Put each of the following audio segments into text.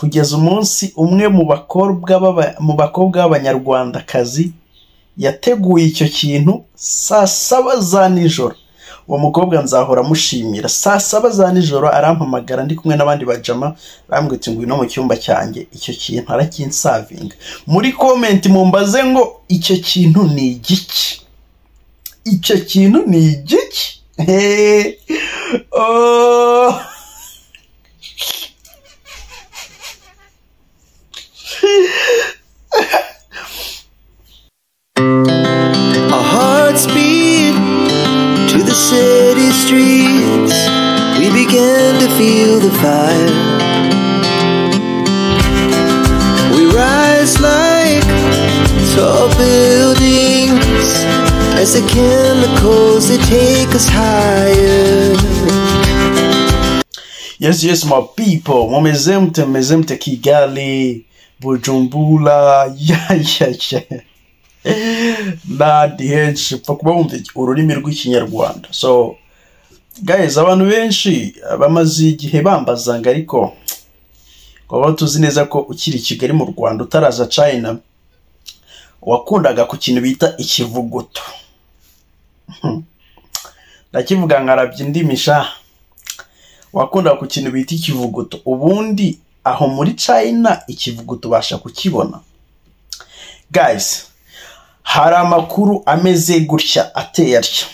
Kugeza umunsi umwe mu bakobwa b'Abanyarwandakazi yateguye icyo kintu saa saba za nijoro, uwo mukobwa nzahora mushimira, saa saba za nijoro arampamagara ndi kumwe n'abandi bajama arambwira ati ngwino mu cyumba cyanjye, icyo kintu arakinsavinga, muri komenti mumbaze ngo icyo kintu ni igiki? Icyo kintu ni igiki? Heee! Ooo! Our hearts beat to the city streets. We begin to feel the fire. We rise like tall buildings as the chemicals they take us higher. Yes, yes, my people. Mumeze mte, mumeze mte Kigali, Bujumbura, ya, ya, ya. N'ahandi henshi upfa kuba wumva ururimi rw'ikinyarwanda. So, guys, abantu benshi bamaze igihe bambazanga ariko twaba tuzi neza ko ukiri i Kigali mu Rwanda utaraza China, wakundaga ku kintu bita ikivuguto. Hmm. Ndakivuga nkarabya indimi sha wakundaga ku kintu bita ikivuguto ubundi aho muri China ikivuguto ubasha kukibona guys hari amakuru ameze gutya ateye atya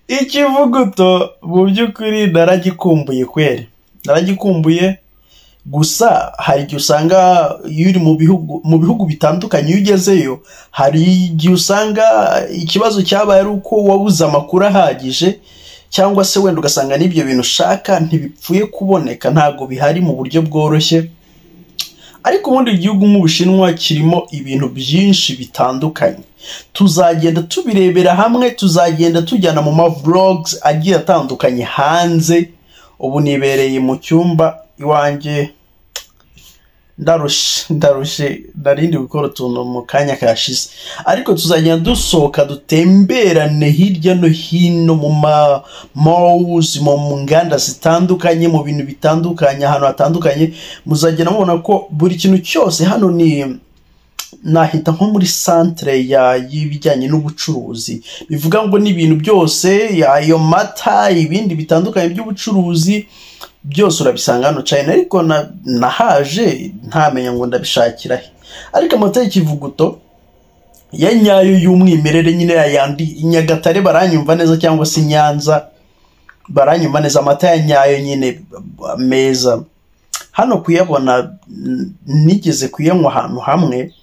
ikivuguto mu by'ukuri naragikumbuye kweri naragikumbuye gusa hari igihe usanga iyo uri mu bihugu mu bihugu bitandukanye iyo ugezeyo hari igihe usanga ikibazo cyabaye ari uko wabuze amakuru ahagije cyangwa se wenda ugasanga n'ibyo bintu ushaka ntibipfuye kuboneka ntabwo bihari mu buryo bworoshye ariko ubundi igihugu nk'ubushinwa kirimo ibintu byinshi bitandukanye tuzagenda tubirebera hamwe tuzagenda tujyana mu mavlogs agiye atandukanye hanze ubu nibereye mu cyumba iwanjye ndarushe ndarushe ndarindi gukora utuntu mu kanya kashize ariko tuzagenda dusohoka dutemberane hirya no hino mu ma mawuzi mu nganda zitandukanye mu bintu bitandukanye ahantu hatandukanye muzagenda mubona ko buri kintu cyose hano ni nahita nko muri santere ya- y'ibijyanye n'ubucuruzi bivuga ngo n'ibintu byose ayo mata ibindi bitandukanye by'ubucuruzi byose urabisanga hano China ariko na- nahaje ntamenya ngo ndabishakira he ariko amata y'ikivuguto ya nyayo y'umwimerere nyine ya yandi i Nyagatare baranyumva neza cyangwa se i Nyanza baranyumva neza amata ya nyayo nyine meza hano kuyabona n- nigeze kuyanywa ahantu hamwe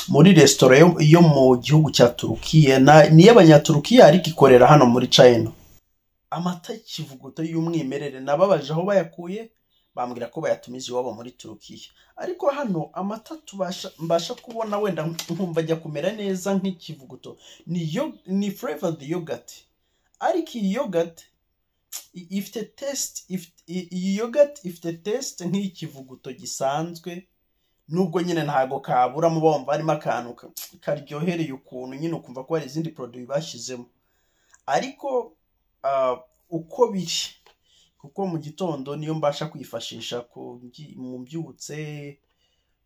muri resitora yo, yo mu gihugu cya Turukiya na ni y'abanyaturukiya ariko ikorera hano muri China amata y'ikivuguto y'umwimerere nababaje aho bayakuye bambwira ko bayatumiza iwabo muri Turukiya ariko hano amata tubasha mbasha kubona wenda nkumva ajya kumera neza nk'ikivuguto ni yo ni flavored yogurt ariko iyi yogurt i- ifite taste ifite- i- iyi yogurt ifite taste nk'ikivuguto gisanzwe nubwo nyine ntago kaburamo bumva harimo akantu ka- karyohereye ukuntu nyine ukumva ko hari izindi poroduwi bashyizemo ariko ah, uko biri kuko mu gitondo niyo mbasha kwifashisha ku ngi- mu mbyutse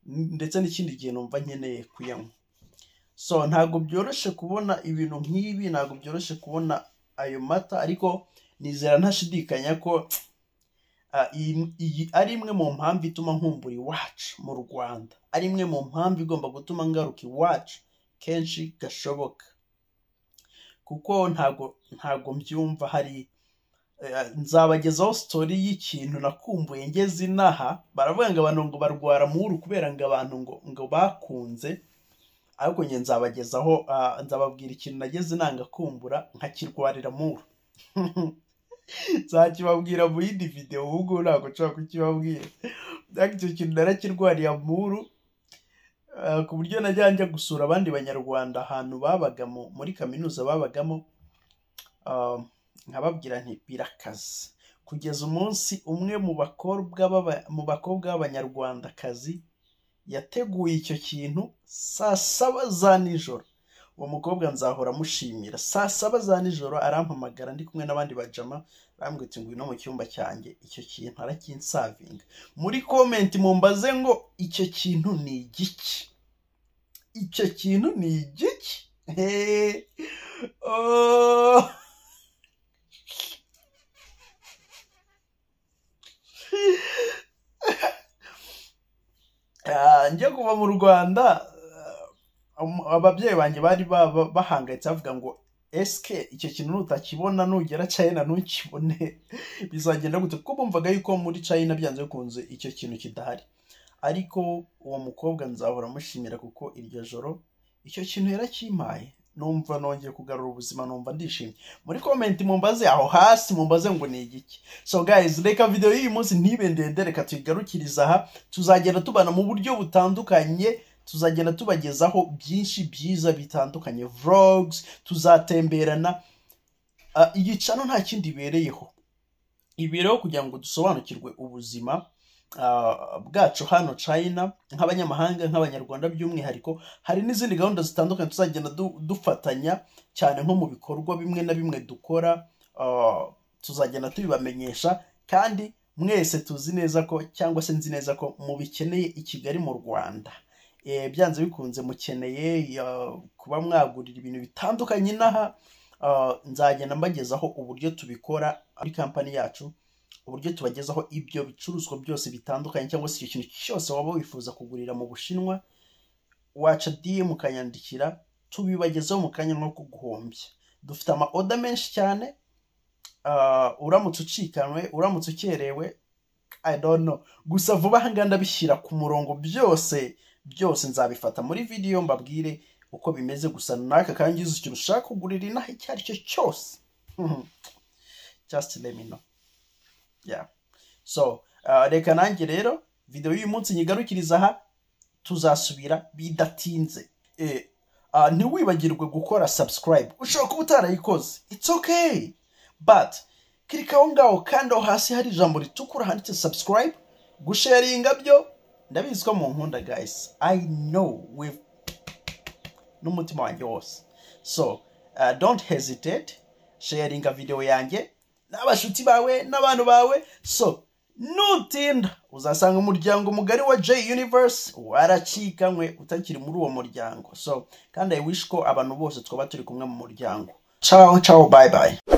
n- ndetse n'ikindi gihe numva nkeneye kuyanywa so ntabwo byoroshye kubona ibintu nk'ibi ntabwo byoroshye kubona ayo mata ariko nizera ntashidikanya ko Ah, iyi iyi ari imwe mu mpamvu ituma nkumbura iwacu mu Rwanda ari imwe mu mpamvu igomba gutuma ngaruka iwacu kenshi gashoboka kuko ntago ntago mbyumva hari eh, nzabagezaho sitori y'ikintu nakumbuye ngeze inaha baravuga ngo abantu ngo barwara muhuru kubera ngo abantu ngo ngo bakunze ariko njye nzabagezaho ah, nzababwira ikintu nageze inanga kumbura nkakirwarira muhuru nzakibabwira mu yindi videwo ubu ngubu ntabwo nshobora kukibabwira ariko icyo kintu narakirwariye amuru ah, ku buryo najya njya gusura abandi banyarwanda ahantu babagamo muri kaminuza babagamo ah, nkababwira nti birakaze kugeza umunsi umwe mu bakobwa b'aba- mu bakobwa b'abanyarwandakazi yateguye icyo kintu saa saba za nijoro uwo mukobwa nzahora mushimira saa saba za nijoro arampamagara ndi kumwe n'abandi bajama arambwira uti ngwino mu cyumba cyanjye icyo kintu arakinsavinga muri komenti mumbaze ngo icyo kintu ni igiki icyo kintu ni igiki Hehe. Oh. Ah, njya kuva mu rwanda ah, um- ababyeyi banjye bari ba- ba- bahangayitse bavuga ngo esike icyo kintu nutakibona nugera china ntukibone bizagenda gute kuko bumvaga yuko muri china byanze bikunze icyo kintu kidahari ariko uwo mukobwa nzahora mushimira kuko iryo joro icyo kintu yarakimpaye numva nongeye kugarura ubuzima numva ndishimye muri komenti mumbaze aho hasi mumbaze ngo ni igiki so guys reka video y'uyu munsi ntibe ndende reka tuyigarukirize aha tuzagenda tubana mu buryo butandukanye tuzagenda tubagezaho byinshi byiza bitandukanye vlogs tuzatemberana Ah, iyi cano nta kindi ibereyeho ibereyeho kugira ngo dusobanukirwe ubuzima ah, bwacu hano china nk'abanyamahanga nk'abanyarwanda by'umwihariko hari n'izindi gahunda zitandukanye tuzagenda du- dufatanya cyane nko mu bikorwa bimwe na bimwe dukora ah, tuzagenda tubibamenyesha kandi mwese tuzi neza ko cyangwa se nzi neza ko mubikeneye i kigali mu rwanda Eh, byanze bikunze mukeneye ah, kuba mwagurira ibintu bitandukanye inaha Ah, nzagenda mbagezaho uburyo tubikora muri kampani yacu uburyo tubagezaho ibyo bicuruzwa byose bitandukanye cyangwa se icyo kintu cyose waba wifuza kugurira mu bushinwa waca DM ukanyandikira tubibagezeho mu kanya nko kuguhombya dufite ama order menshi cyane ah, uramutse ucikanwe uramutse ukerewe I don't know gusa vuba aha ngaha ndabishyira ku murongo byose byose nzabifata muri video mbabwire uko bimeze gusa naka kandi uzi ikintu ushaka kugurira inaha icyo ari cyo cyose Mhm. just let me know yeah so uh, reka nanjye rero video y'uyu munsi nyigarukiriza aha tuzasubira bidatinze Eh, ah, ntiwibagirwe gukora subscribe ushobora kuba utarayikoze it's okay but kirika aho ngaho kandi aho hasi hari ijambo ritukura handitse subscribe gusharinga byo ndabizi ko mu nkunda guys i know with n'umutima wanjye wose so uh, don't hesitate sharinga video yanjye n'abashuti bawe n'abantu bawe so nutinda uzasanga umuryango mugari wa j universe waracikanywe utakiri muri uwo muryango so kandi i wish ko abantu bose twaba turi kumwe mu muryango ciao ciao bye bye